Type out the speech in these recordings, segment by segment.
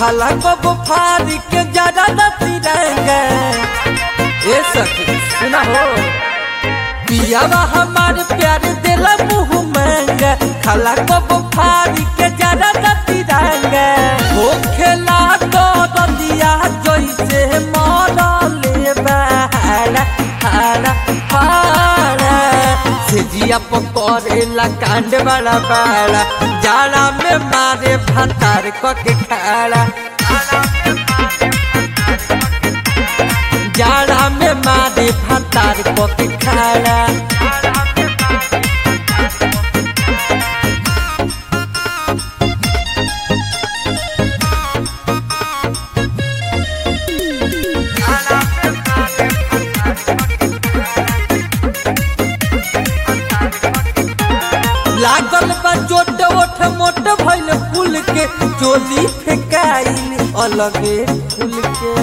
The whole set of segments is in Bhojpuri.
खाला कब फारी के ज्यादा न तिरंगा ए सखी सुना हो पियावा हमार प्यार दिला मुँह महंगा खाला कब फारी के ज्यादा न तिरंगा हो खेला तो दिया जैसे मरले बहारा हारा हारा से जिया पकड़ेला कांड बड़ा बड़ा जाला में मारे भतार के खाड़ा जाड़ा में मारे भतार के खाड़ा लागल बा जोट ओठ मोट भइल फूल के चोली फेकाइल अलगे फूल के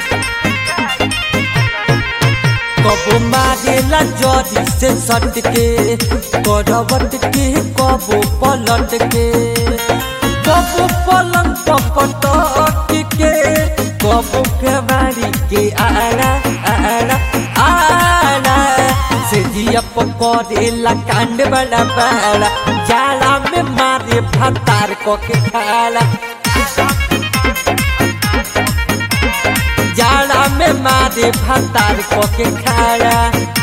कबो मारेला जरी से सट के करवट के कबो पलट के कबो पलंग पपटक के कबो केवाड़ी के आड़ा आड़ा आड़ा से जिया पकड़ेला कांड बड़ा बड़ा जाला में मारे भतार को के खाला जाला में मारे भतार को के खाला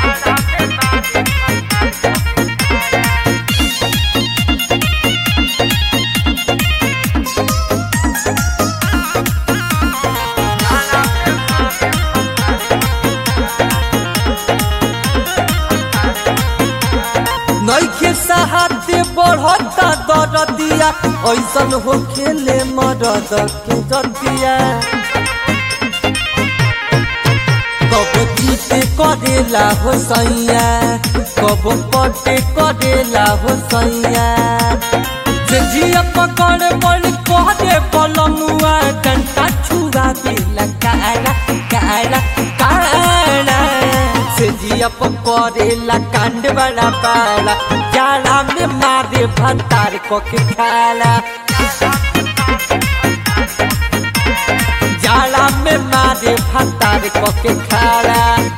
नैखे सहाते बढ़ता दरदिया ऐसन हो खेले मरद के दतिया कब जीते करेला हो सैया कब पटे करेला हो सैया जे जिया पकड़ बड़ कहरे पलमुआ डंटा छुआ देला काला काला काला से जिया पकड़ेला कांड बड़ा बड़ा जाला में मारे भतार को के खाला जाला में मारे भतार को के खाला